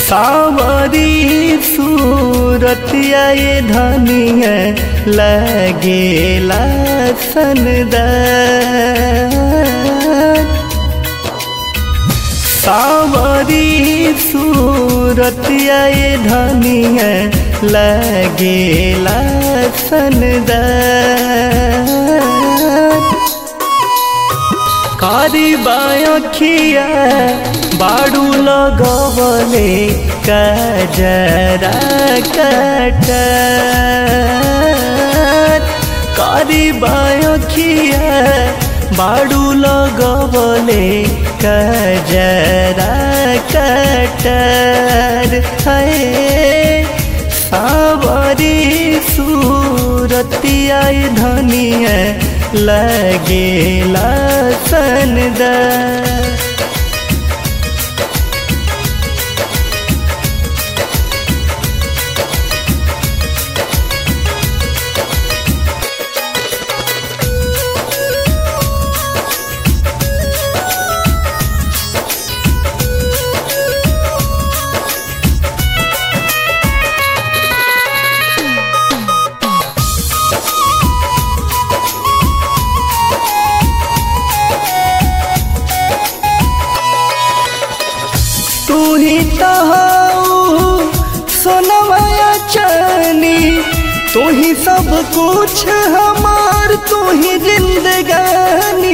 सावरी सूरतिया ये धनिया लगेला सनदार सावरी सूरतिया ये धनिया लगेला सनदार कारी बायखिया बाडू लगवले कजरा कटार कारी बायखिया बाडू लगवले कजरा कटार है सावरी सूरतिया धनिया लगेला सनदार तू ही तो सोनमया चनी तू ही सब कुछ हमार तू ही जिंदगानी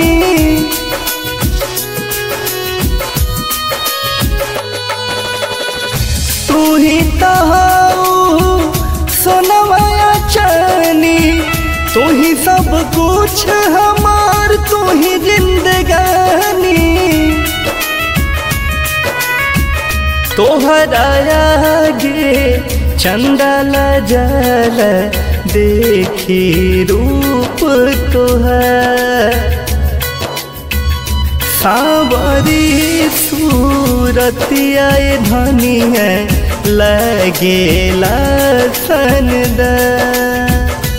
तू ही तो सोनमया चनी तू ही सब कुछ हमार तू ही जिंदगानी तोहरा आगे चंदल जल देखी रूप तोहर सावरी सूरतिया धनी है लगेला सनदार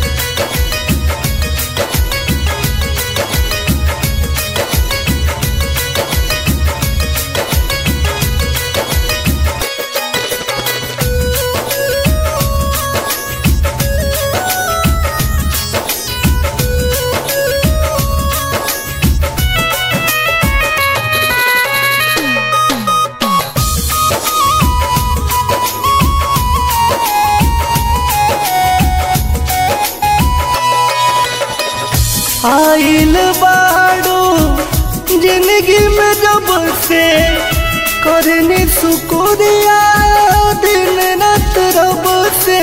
आइल बाड़ो जिंदगी में जब से करनी सुकुरिया दिन रात रब से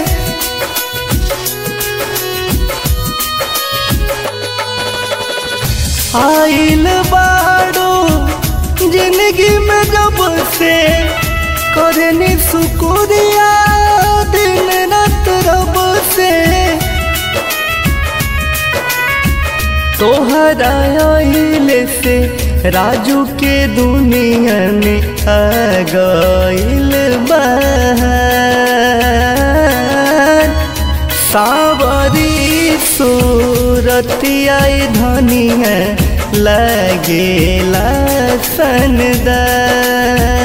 आइल बाड़ो जिंदगी में जब से करनी सुकुरिया दिन रात रब से तोहरा आइल से राजू के दुनिया में आ गइल बहार सावरी सूरतिया धनिया लगेला सनदार